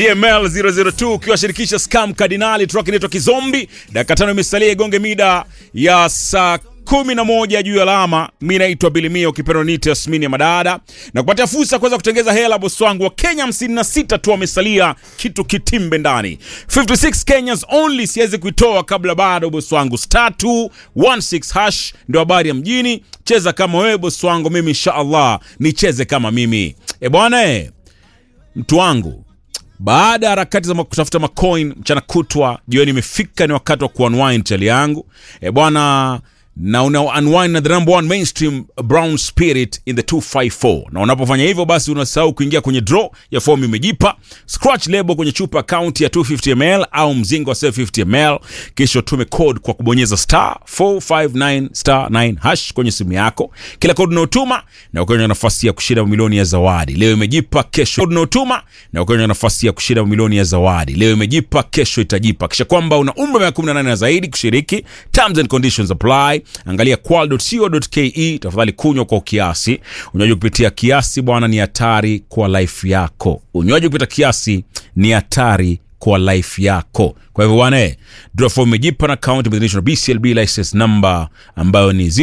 DML 002 ukiwashirikisha Scam Cardinali, track inaitwa Kizombi. Dakika tano imesalia igonge mida ya saa kumi na moja juu ya alama. Mi naitwa Bilimia, ukipenda niite Yasmini ya Madada, na kupatia fursa ya kuweza kutengeza hela. Bosi wangu wa Kenya 56 tu wamesalia, kitu kitimbe ndani 56 Kenyans only, siwezi kuitoa kabla bado. Bosi wangu star 216 hash ndio habari ya mjini. Cheza kama wewe bosi wangu, mimi inshallah nicheze kama mimi. E bwana e, mtu wangu baada ya harakati za kutafuta macoin mchana kutwa, jioni imefika, ni wakati wa kuunwind chali yangu e bwana na una unwind na the number one mainstream brown spirit in the 254 na unapofanya hivyo basi unasahau kuingia kwenye draw ya fomu imejipa scratch label kwenye chupa account ya 250 ml au mzingo wa 750 ml kisha tume code kwa kubonyeza star 459 star 9 hash kwenye simu yako kila code unaotuma na ukiwa na nafasi ya kushinda milioni ya zawadi leo imejipa kesho code unaotuma na ukiwa na nafasi ya kushinda milioni ya zawadi leo imejipa kesho itajipa kisha kwamba una umri wa miaka 18 na zaidi kushiriki terms and conditions apply angalia qual.co.ke tafadhali kunywa kwa kiasi unywaji kupitia kiasi bwana ni hatari kwa life yako unywaji kupita kiasi ni hatari kwa life yako kwa hivyo bwana eh, draw form imejipa na account imeidhinishwa na bclb license number ambayo ni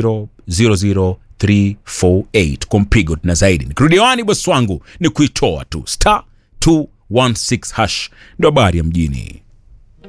0000348 kwa mpigo na zaidi nikirudi wani bosi wangu ni kuitoa tu star 216 hash ndo habari ya mjini